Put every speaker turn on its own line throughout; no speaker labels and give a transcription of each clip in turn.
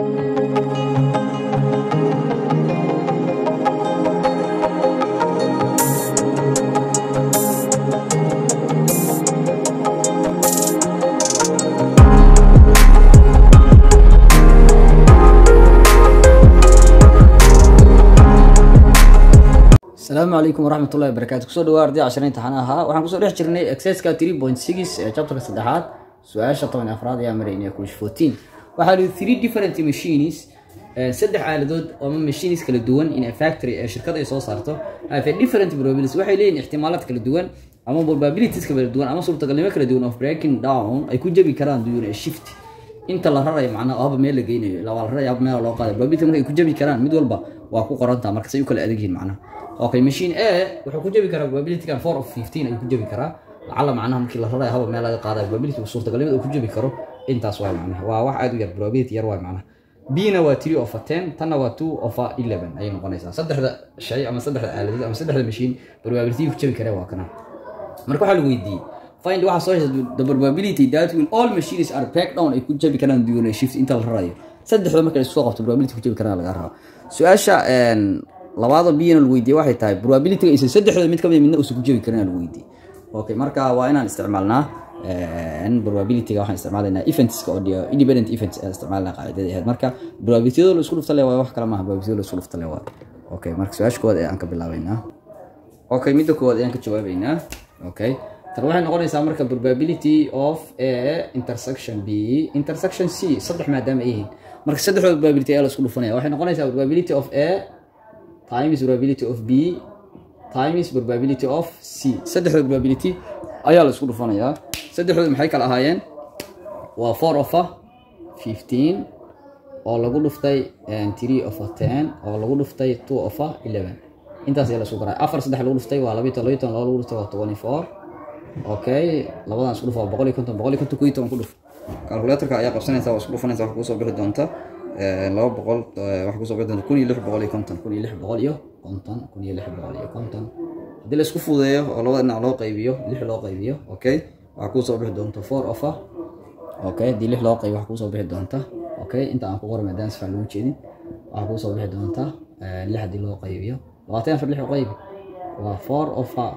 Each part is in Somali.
asalaamu calaykum waraxmat ullahi wabarakaatu kusoo dhawaa arday cashara imtixaan ahaa waxaan kusoo dhex jirnay exerciska three point six ee chapterka saddexaad su-aasha toban iyo afraad ayaa maraynaya kush fourteen waxaa lihi three different machines eh, saddex aaladood ama machines kala duwan in a factory ee shirkad ay soo saarto have a different probabilities waxay leeyihin ixtimaalaad kala duwan ama probabilities kala duwan ama suurtagalnimo kala duwan of breaking down ay ku jabi karaan duwan ee shift inta la rarayo macnaha oo haba meel la geynayo la waa la raraya haba meel loo qaadayo probability marka ay ku jabi karaan mid walba waa ku qorantaa marka say u kala adag yihiin macnaha okay machine a wuxuu ku jabi karaa probability-gan four of fifteen ayuu ku jabi karaa lacala macnaha markii la rarayo haba meel laga qaadayo probability suurtagalnimada uu ku jabi karo intaas waa macnaha waa wax aad u yar probability yar waa macnaha b-na waa three of a ten tanna waa two of a eleven ayay noqonaysaa saddexda shay ama saddexda aaladood ama saddexda machine probability ku jabi karee waa kana marka waxaa la weydiiyey find waxaa soo hesha the probability that will all machines are back down ay ku jabi karaan duwan shift inta la rarayo saddexda marka la isku qabto probability ku jabi karaan laga raba su-aasha labaada biyana la weydiiyey waxay tahay probability isa saddexdooda mid kamid midna uusan ku jabi karin la weydiiyey okay marka waa inaan isticmaalnaa probabilityga waxaan isticmaalaynaa eventska oo independent events ayaan isticmaalnaa qaacidada ahayd marka probabilityada la isku dhufta le waa wax kale maaha probabilityada la isku dhufta le waa okay marka su-aasha koowaad ayaan ka bilaabaynaa okay midda koowaad ayaan ka jawaabaynaa okay tan waxay noqonaysaa marka probability of a intersection b intersection c saddex maadaama ay yihiin marka saddexdooda probability ayaa la isku dhufanaya waxay noqonaysaa probability of a times probability of b times probability of c saddexdooda probability ayaa la isku dhufanayaa saddexdooda maxay kala ahaayeen waa four of a fifteen oo lagu dhuftay three of a ten oo lagu dhuftay two of a eleven intaas ayaa la isku garaa afar saddex lagu dhuftay waa labayo toban laba lagu dhuftay waa twenty four okay labadan isku dhuf waa boqol iyo konton boqol iyo konton kuyo toban ku dhuf calculatorka ayaa qabsanaysa waa isku dhufanaysa wax kusoo bixi doonta laba boqol wax kusoo bixi doonta kun iyo lix boqol iyo konton kun iyo lix boqol iyo konton kun iyo lix boqol iyo konton haddii la isku fudeeyo oo labada dhinac loo qaybiyo lix loo qaybiyo okay waxaa kusoo bixi doonta four of a okay haddii lix loo qaybiyo waxaa kusoo bixi doonta okay inta aan ku qoray maadaama si fiican lagu jeedin waxaa kusoo bixi doonta lix haddii loo qaybiyo labaatan afar lix u qaybi waa four of a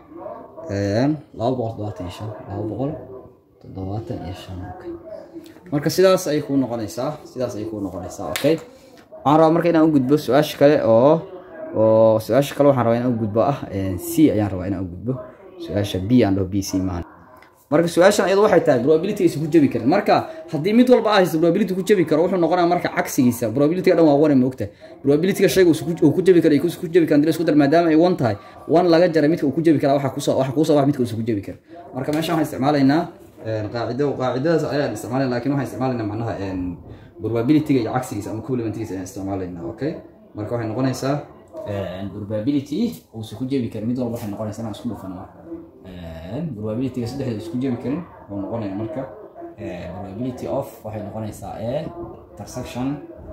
laba boqol toddobaatan iyo shan laba boqol toddobaatan iyo shan okay marka sidaas ayay kuu noqonaysaa sidaas ayay kuu noqonaysaa okay waxaan rabaa marka inaan u gudbo su-aasha kale oo oo su-aasha kale waxaan rabaa inaan u gudbo ah c ayaan rabaa inaan u gudbo su-aasha b aan dhaho b c maahan marka su-aashan iyadu waxay tahay probability aysan ku jabi karin marka haddii mid walba ah haysto probability ku jabi karo wuxuu noqonaya marka cagsigiisa probabilityga dhan waa one ma ogtahay probabilityga shayga uu ku jabi karo ay ku jabi karaan dila isku dar maadaama ay one tahay one laga jaray midka uu ku jabi karaa waxa kusoo waxa kusoo wax midka uusan ku jabi karin marka meeshan waxaan isticmaalaynaa qaacido qaacidadaas ayaan isticmaalayna lakin waxaan isticmaalaynaa macnaha probabilityga iyo cagsigiisa ama complementigiisa ayaan isticmaalaynaa okay marka waxay noqonaysaa probability uusan ku jabi karin mid walba waxay noqonaysaa inaan isku dhufano marka probabilityga saddexda isku jabi karin wuxuu noqonaya marka probability of waxay noqonaysaa a intersection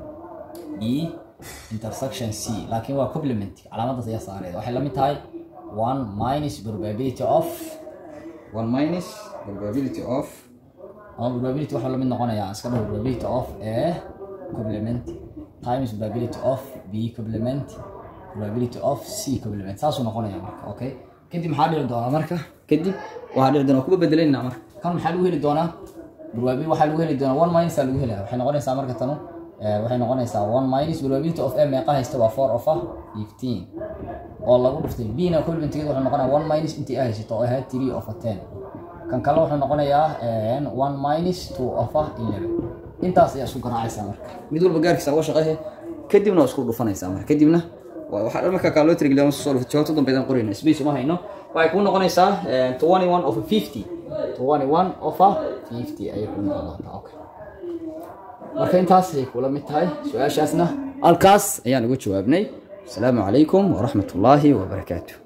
b intersection c laakiin waa complement calaamadaas ayaa saareed waxay la mid tahay one minus probability of one minus probability of ama probability waxaa la mid noqonaya iska dhaho probability of a complement times probability of b complement probability of c complement saasuu noqonaya marka okay kadib maxaa dhici doonaa marka kadib waxaa dhici doonaa kuba bedelayna marka kan maxaa lagu heli doonaa probability waxaa lagu heli doonaa one minus aa lagu helaya waxay noqonaysaa marka tanu waxay noqonaysaa one minus probability of a meeqa haysta waa four of a fifteen oo lagu dhuftay b na complementgeed wuxuu noqonayaa one minus intii a haysato oo ahayd three of a ten kan kale wuxuu noqonayaa one minus two of a eleven intaas ayaa isku garaacaysaa marka mid walba gaarkiisa uga shaqeehe kadibna waa isku dhufanaysaa marka kadibna waxaa dhan marka kaloo tirigeliya soo dhufto jawaabta dambeydaan qorayna space uma hayno waxay kuu noqonaysaa twenty one of a fifty twenty one of a fifty ayay kuu noqon doontaa okay marka intaas ayay kula mid tahay su-aashaasna halkaas ayaan uga jawaabnay asalaamu calaykum waraxmat ullaahi wabarakaatu